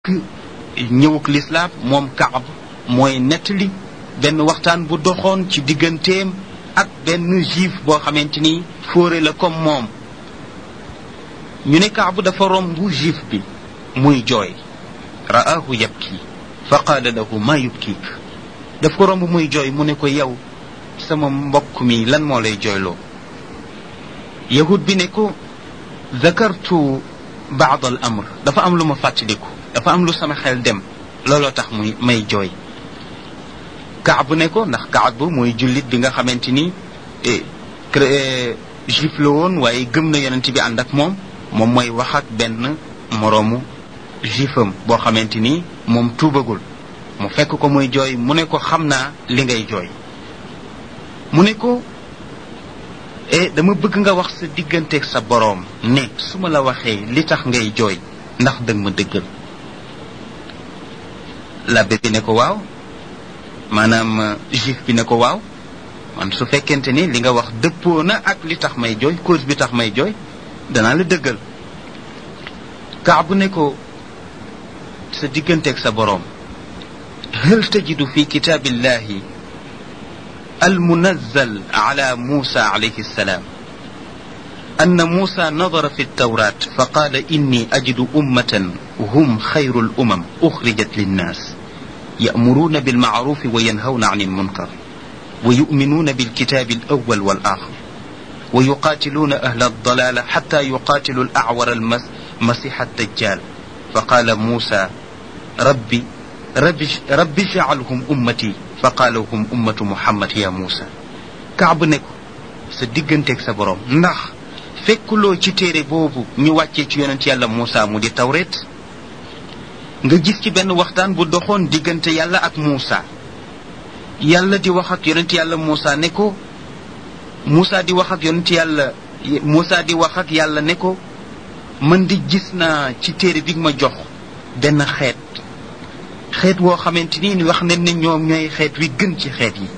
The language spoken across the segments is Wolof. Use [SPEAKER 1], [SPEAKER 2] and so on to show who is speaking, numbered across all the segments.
[SPEAKER 1] ñëwuk lislaam moom kaab mooy nettali benn waxtaan bu doxoon ci digganteem ak benn juif boo xamante ni fóore la comme moom ñu ne kaab dafa romb juif bi muy jooy ra'aahu yabki fa qaala lahu maa yubkiik daf ko romb muy jooy mu ne ko yow sama mbokk mi lan moo lay jooyloo yahud bi ne ko zakartu baad al amr dafa am lu ma fàttaliku dafa am lu sama xel dem looloo tax muy may jooy kaab ne ko ndax kaab mooy jullit bi nga xamante ni juif la woon waaye gëm na yonent bi ànd ak moom moom mooy wax ak benn moroomu juifam boo xamante ni moom tuubagul mu fekk ko muy jooy mu ne ko xam naa li ngay jooy mu ne ko e dama bëgg nga wax sa digganteeg sa boroom ne su ma la waxee li tax ngay jooy ndax dëgg ma dëggal labbe bi ne ko waaw maanaam juif bi ne ko waaw man su fekkente ni li nga wax dëppoo na ak li tax may jooy cause bi tax may jooy danaa la dëggal kaabu ne ko sa digganteeg sa boroom hal tajidu fi kitaabillahi المنزل على موسى عليه السلام أن موسى نظر في التوراة فقال إني أجد أمة هم خير الأمم أخرجت للناس يأمرون بالمعروف وينهون عن المنكر ويؤمنون بالكتاب الأول والآخر ويقاتلون أهل الضلال حتى يقاتلوا الأعور المسيح الدجال فقال موسى ربي ربي, ربي اجعلهم أمتي faqaala hum ummatu muhammad ya muusa kaab ne ko sa digganteeg sa borom ndax fekkuloo ci téere boobu ñu wàccee ci yonent yàlla muusa mu di tawret nga gis ci benn waxtaan bu doxoon diggante yàlla ak muusa yàlla di wax ak yonent yàlla muusa ne ko muusa di wax ak yonent yàlla muusa di wax ak yàlla ne ko man di gis naa ci téere bi ma jox benn xeet xeet woo xamante ni wax nañ ne ñoom ñooy xeet wi gën ci xeet yi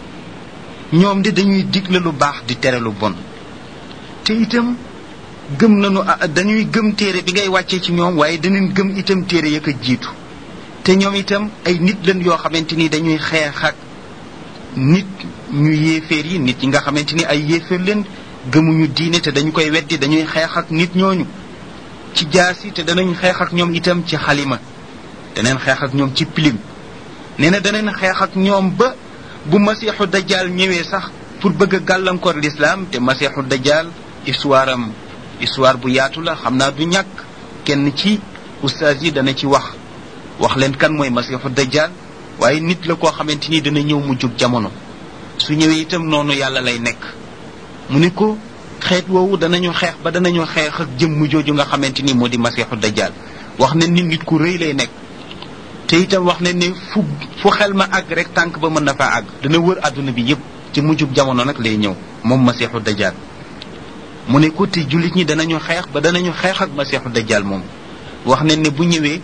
[SPEAKER 1] ñoom de dañuy digle lu baax di tere lu bon te itam gëm nañu dañuy gëm téere bi ngay wàccee ci ñoom waaye danañ gëm itam téere ya ko jiitu te ñoom itam ay nit lañ yoo xamante ni dañuy xeex ak nit ñu yéeféer yi nit ñi nga xamante ni ay yéeféer leen gëmuñu diine te dañu koy weddi dañuy xeex ak nit ñooñu ci jaasi te danañ xeex ak ñoom itam ci xalima daneen xeex ak ñoom ci pilim nee na daneen xeex ak ñoom ba bu masiixu dajjal ñëwee sax pour bëgg a gàllankoor lislaam te masiixu dajjal histoire am histoire bu yaatu la xam naa du ñàkk kenn ci ustaas yi dana ci wax wax leen kan mooy masiixu dajjal waaye nit la koo xamante ni dana ñëw mu jóg jamono su ñëwee itam noonu yàlla lay nekk mu ne ko xeet woowu danañu xeex ba danañu xeex ak jëmm jooju nga xamante ni moo di masiixu dajjal wax ne nit nit ku rëy lay nekk te itam wax ne ne fu fu xel ma àgg rek tànk ba mën na faa àgg dana wër àdduna bi yépp ci mujjub jamono nag lay ñëw moom masiixu dajjal mu ne ko te jullit ñi danañu xeex ba danañu xeex ak masiixu dajjal moom wax ne ne bu ñëwee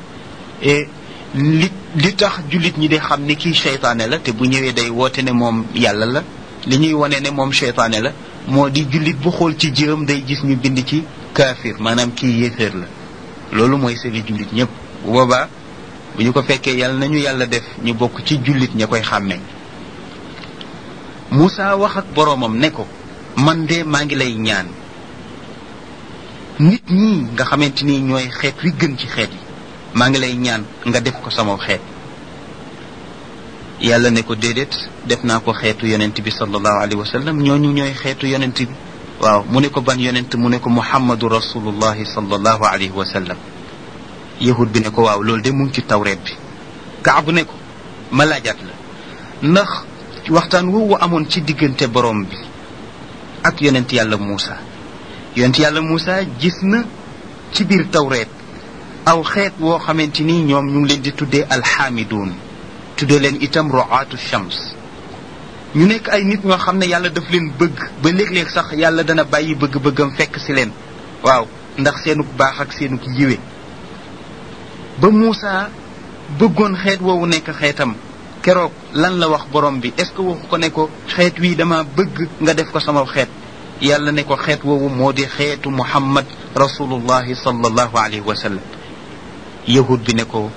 [SPEAKER 1] li li tax jullit ñi di xam ni kii seytaane la te bu ñëwee day woote ne moom yàlla la li ñuy wane ne moom seytaane la moo di jullit bu xool ci jërëm day gis ñu bind ci kaafir maanaam kii yéeféer la loolu mooy seeni jullit ñëpp bu boobaa bu ñu ko fekkee yàlla nañu yàlla def ñu bokk ci jullit ña koy xàmmee Moussa wax ak boroomam ne ko man de maa ngi lay ñaan nit ñi nga xamante ni ñooy xeet wi gën ci xeet yi maa ngi lay ñaan nga def ko sama xeet yàlla ne ko déedéet def naa ko xeetu yonent bi sallallahu alayhi wa sallam ñooñu ñooy xeetu yonent bi waaw mu ne ko ban yonent mu ne ko muhammadu rasulullahi sallallahu alayhi wa sallam yahud bi ne ko waaw loolu de mu ngi ci tawreet bi kaabu ne ko ma laajaat la ndax waxtaan woowu amoon ci diggante borom bi ak yonent yàlla Muusa yonent yàlla Muusa gis na ci biir tawreet aw xeet woo xamante ni ñoom ñu ngi leen di tuddee alxaamiduun tuddee leen itam roaatu shams ñu nekk ay nit ñoo xam ne yàlla daf leen bëgg ba léeg-léeg sax yàlla dana bàyyi bëgg-bëggam fekk si leen waaw ndax seenuk baax ak seenuk yiwe ba Moussa bëggoon xeet woowu nekk xeetam keroog lan la wax borom bi est-ce que waxu ko ne ko xeet wii dama bëgg nga def ko sama xeet yàlla ne ko xeet woowu moo di xeetu muhammad rasulullahi sallallahu alayhi wa sallam yahud bi ne ko